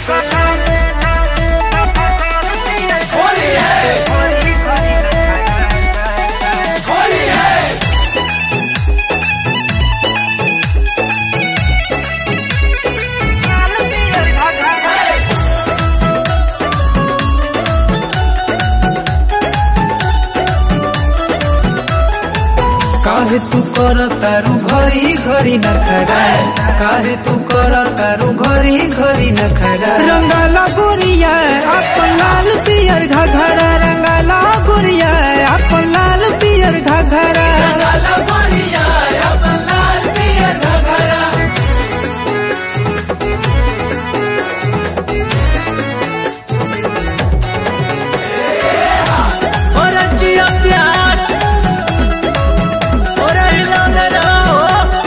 होली है होली है काहे तू कर तारू घरी घरी नखरा काहे तू कर तारू घरी घरी नखरा रंगाला गोरिया अपन लाल पियर घघरा रंगाला गोरिया अपन लाल पियर घघरा काला गोरिया अपन लाल पियर घघरा और जिया प्यास और हिलाने रहो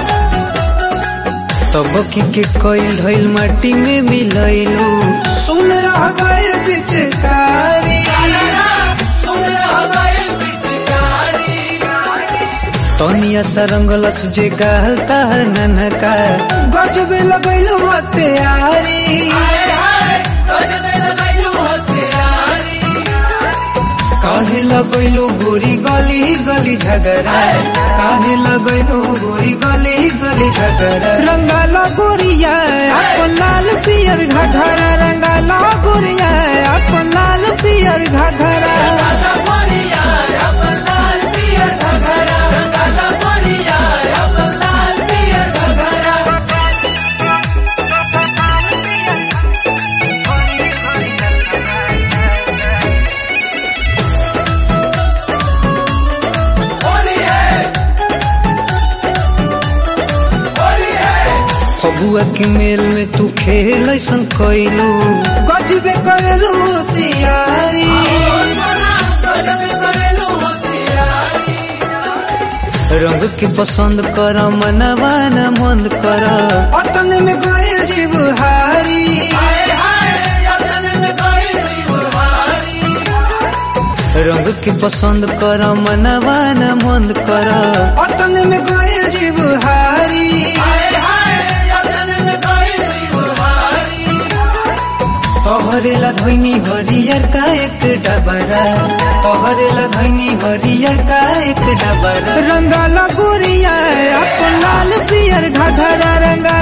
तब की के कोइल धइल माटी में मिलैलू सुन रह गइल पिचकारी सुन रहा गइल पिचकारी तनिया सरंगलस जे गाल तार ननका गजबे लगैलू हत्यारी हाय हाय गजबे लगैलू हथियारी काहे लगैलू गोरी गली गली झगड़ा काहे लगैलू गोरी गली गली झगड़ा रंगाला गोरिया अपन लाल पियर घघरा रंगाला गोरिया अपन लाल पियर घघरा काला गोरिया अपन लाल पियर घघरा काला गोरिया अपन लाल पियर घघरा होली है होली है फगुआ के मेल में तू खेल ऐसन कैलू गजबे करेलू सियारी ओ सोना गजबे करेलू होशियारी रंग के पसंद कर मनवा न मंद कर अतन में गए जीव हारी हाय हाय यतन में गइल जीवहारी रंग के पसंद कर मनवा न मंद कर अतन में गए जीव हारी हाय हाय यतन में गइल जीवहारी तोहरेला धैनी हरियर का एक डबरा तोहरेला धैनी हरियर का एक डबरा रंगाला गोरिया अपन लाल पियर घघरा रंगा